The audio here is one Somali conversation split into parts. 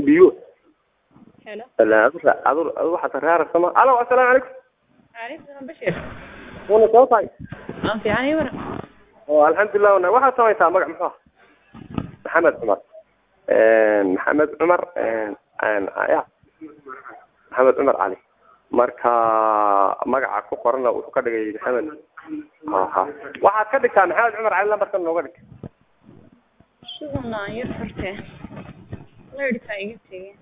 biyo helo adu adu adu waxaad raarasama alo assalaamu calaykum calaykum salaam bashir wana soo tahay aan fiican ii waran oo alxamdulilah wana waxaad samaysaa magac muxuu ah maxamed cumar maxamed cumar ya maxamed cumar cali marka magaca ku qorana wuxuu ka dhigay maxamed ha waxaad ka dhigtaa maxamed cumar cali lambarkan nooga dhig sugana aan yar furtee leyrhkaa iga tegey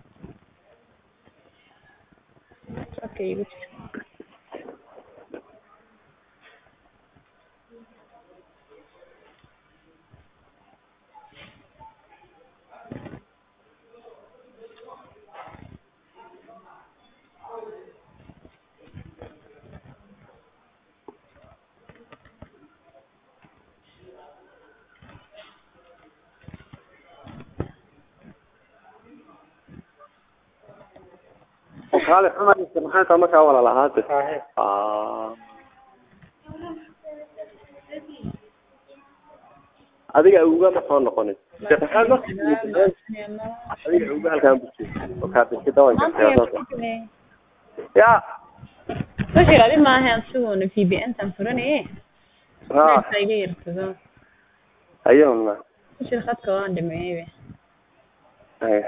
codka igu jira kaale cumar maxay taa markaa walaal ahaate adiga awga ma soo noqonin sheekh maxamed ma adiga awga halkaan buji oo kaadinki dawanka ya bashir adi maaha asiguna v b n tan furanaye ha leyrhkaa iga yartado ayona bashir khadka waan dhameeyeybe ay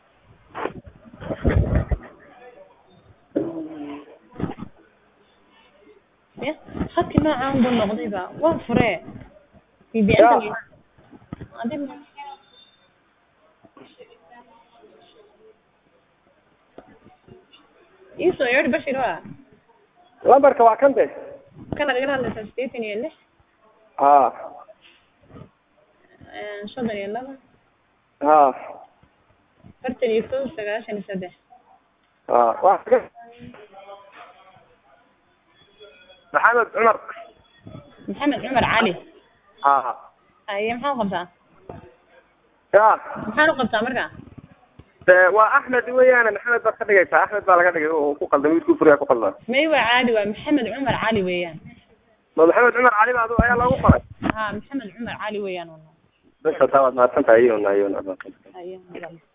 ya khadki noocaan buu noqdayba waan furee v b n Ya. adi ma iisoo yeedhi bashir waa lambarka waa kan de kana igala hadlaysaa sideetan iyo lix ha soddon iyo laba ha afartan iyo kow sagaashan iyo saddex ha wa maxamed cumar maxamed cumar cali ha aye maxaa u qabtaa ya maxaan u qabtaa marka de waa axmed weeyaane maxamed baad ka dhigaysaa axmed baa laga dhigay oo ku qaldan wiilkuu furiyaa ku qaldan may waa caadi waa maxamed cumar cali weeyaan ma maxamed cumar cali baa adu ayaa loogu qoray ha maxamed cumar cali weeyaan bes hataa waad mahadsan tahay iyona iyona aye